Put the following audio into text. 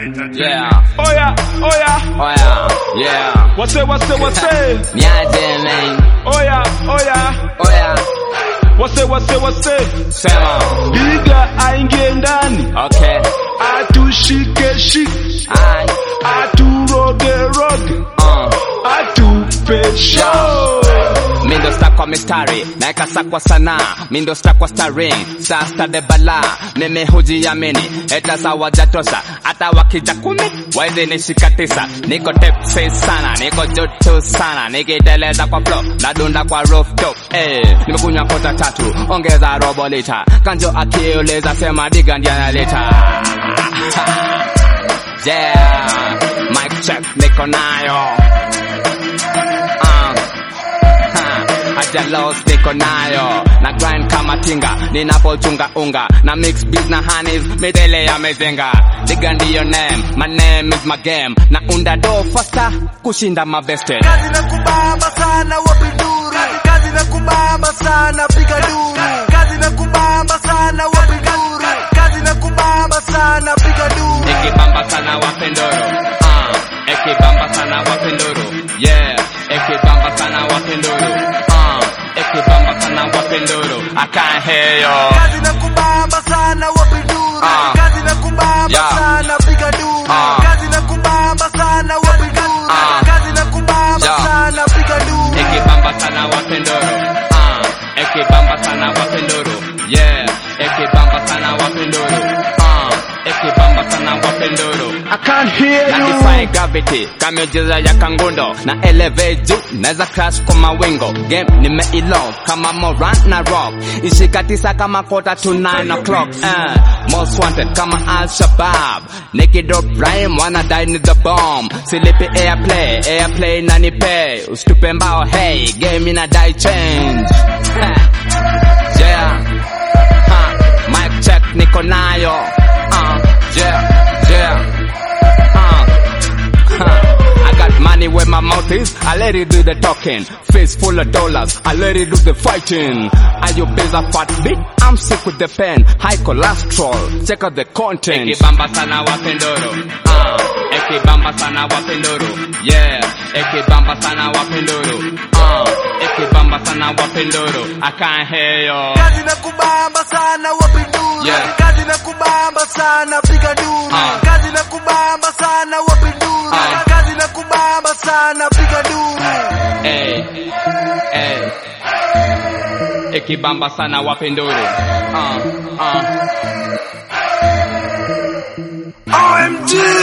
Yeah, Oya, oya, oh yeah, yeah. wase, wase, wase. Niaje man, Oya, oya, oh yeah. wase, wase, wase. Sema, Diga aingie ndani, okay. atushike shike, Aye, aturoge roge, uh. atupe show. Mindo sta kwa mistari, naeka sa kwa sanaa Mindo sta kwa starring, sa sta de bala Mimi hujiamini, eta sa wajatosa Hata wakija kumi, wezi nishika tisa Niko tipsy sana, niko joto sana Nikiteleza kwa flow, nadunda kwa rooftop eh, Nimekunywa kota tatu, ongeza robo lita Kanjo akiuliza sema diga ndiye analeta Yeah, mic check niko nayo uh. Ha, Aja lost niko nayo na grind kama tinga ninapochunga unga na mix beats na honeys midele ya mezenga diga ndiyo name my name is my game na unda do faster kushinda mabeste kazi na kubamba sana wapinduru kazi na kubamba sana piga duru kazi na kubamba sana wapinduru kazi na kubamba sana piga duru ikibamba sana wapendoro uh, ikibamba sana wapendoro yeah ikibamba sana wapendoro uh, ikibamba sana wapendoro I can't hear you kazi na kubamba sana wapinduru Ah. kazi na kubamba Yeah. sana piga duru Ah. kazi na kubamba sana wapinduru Ah. kazi na kubamba Yeah. sana piga duru ikibamba sana wapendoro ah ikibamba sana wapendoro yeah ikibamba sana wapendoro ah ikibamba sana wapendoro I can't hear na you. defy gravity kameujiza ya kangundo na elevate juu naweza crash kwa mawingo game nimeilove kama moran na rock ishika tisa kama quarter to nine o'clock uh, most wanted kama al shabab nikidrop rhyme wanna die ni the bomb silipi airplay airplay na nipe usitupe mbao hey game ina die change yeah ha mic check niko nayo uh, yeah yeah uh, huh. I got money where my mouth is. I let it do the talking. Face full of dollars. I let it do the fighting. Are you busy fat bit? I'm sick with the pen. High cholesterol. Check out the content. Ekibamba sana wapendoro. Ah, ekibamba sana wapendoro. Yeah, ekibamba sana wapendoro. Ah, ekibamba sana wapendoro. I can't hear you. kazi na kubamba sana wapinduru Yeah. kazi na kubamba sana piga duru Ah. kazi na kubamba sana wapinduru Ah. kazi na kubamba sana piga duru Hey, hey. Ekibamba sana wapendoro. Uh, uh. OMG